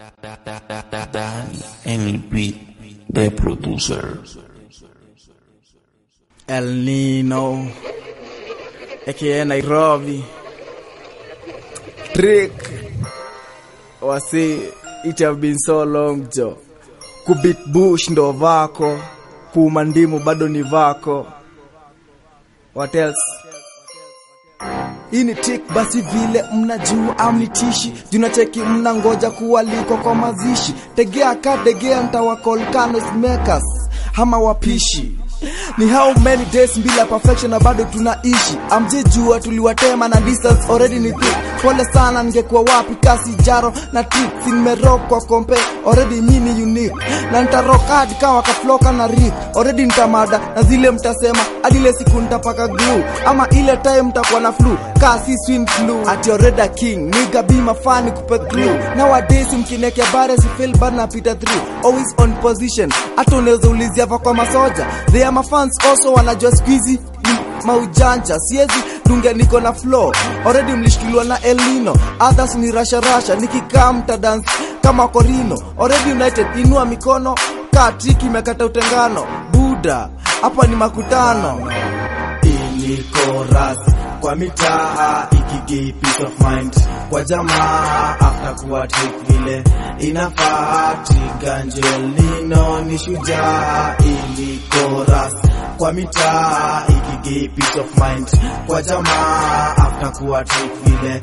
Dan NLP, the producer. El Nino aka Nairobi Trick wasi it have been so long jo kubit bush ndo vako kuuma ndimu bado ni vako what else hii ni trick basi vile mnajua amnitishi junacheki mnangoja kuwaliko kwa mazishi tegea ka tegea ntawakolkanos makers hama wapishi ni how many days bila perfection na bado tunaishi amjejua tuliwatema na distance already ni thick pole sana ningekuwa wapi kasi jaro na tricks nimerock kwa kompe already mini unique na nitarock hadi kawa kafloka na rik already nitamada na zile mtasema hadi ile siku nitapaka glue ama ile time mtakuwa na flu kasi swin flu ati already king niga be mafani kupe clue nowadays mkinekea bare si feel bad na pita through always on position hata unaweza ulizia va kwa masoja they are my fans also wanajua squeezy ni maujanja siezi dunge niko na flow already mlishikiliwa na elino others ni rasha rasha nikikaa mtadance kama korino already united inua mikono kaa triki imekata utengano buda hapa ni makutano ili chorus kwa mitaa ikigi peace of mind kwa jamaa after kuwa trick vile inafaa triganjel nino ni shujaa ili chorus kwa mitaa ikigi peace of mind kwa jamaa after kuwa trick vile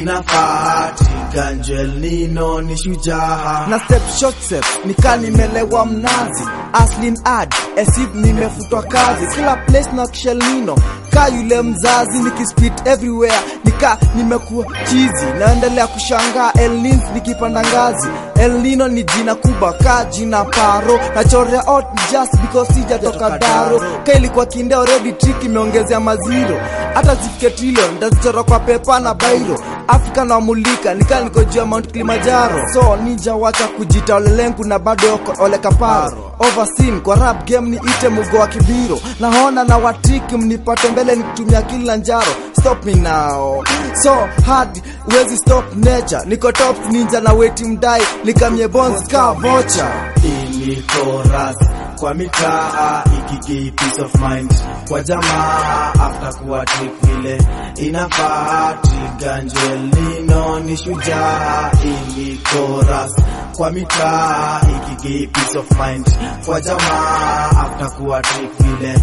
inafaa triganjel nino ni shujaa na step short step nika nimelewa mnazi aslin ad esib nimefutwa kazi kila place na kishelnino ka yule mzazi nikispit everywhere nika nimekuwa chizi naendelea kushangaa elnins nikipanda ngazi elnino ni jina kubwa ka jina paro nachorea out just because sijatoka daro ka ilikuwa kinde already trick imeongezea maziro hata zifike trillion ndazichora kwa pepa na bairo afrika nawamulika nika niko juu ya mount kilimanjaro so nija wacha kujita olelengu na bado yoko ole kaparo overseen kwa rap game ni ite mugo wa kibiro naona na watiki mnipate mbele nikitumia Kilimanjaro stop me now so hard wezi stop nature niko top ninja na weti mdai nikamye bones ka vocha ili chorus kwa mitaa ikigi peace of mind kwa jamaa after kuwa trick vile inafaa triganjel nino ni shujaa ili chorus kwa mitaa ikigi peace of mind kwa jamaa after kuwa trick vile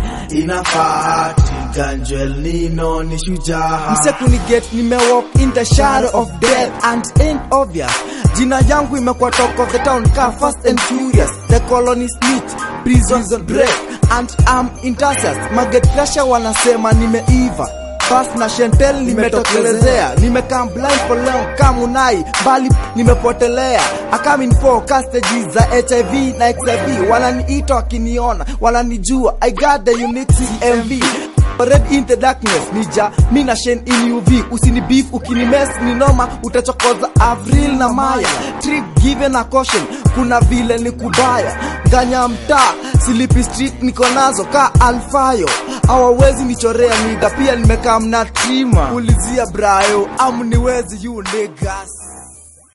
inafaa triganjel nino ni shujaa msekuniget nimewalk in the shadow of death and ain't obvious jina yangu imekuwa talk of the town ka fast and furious the colony snitch prison break and am intercess maget crasher wanasema nimeiva bas na shentel nimetokelezea nimekaa blind for long kamunai mbali nimepotelea akamin po castages za hiv na xiv wananiita wakiniona wananijua i got the unique cmv Red in the darkness nija mina shen in UV usini beef ukinimes ni noma utachokoza Avril na Maya trick given a caution kuna vile ni kubaya ganya mtaa silipi street niko nazo ka alfayo hawawezi nichorea niga pia nimekaa mna trima ulizia brayo amniwezi you niggas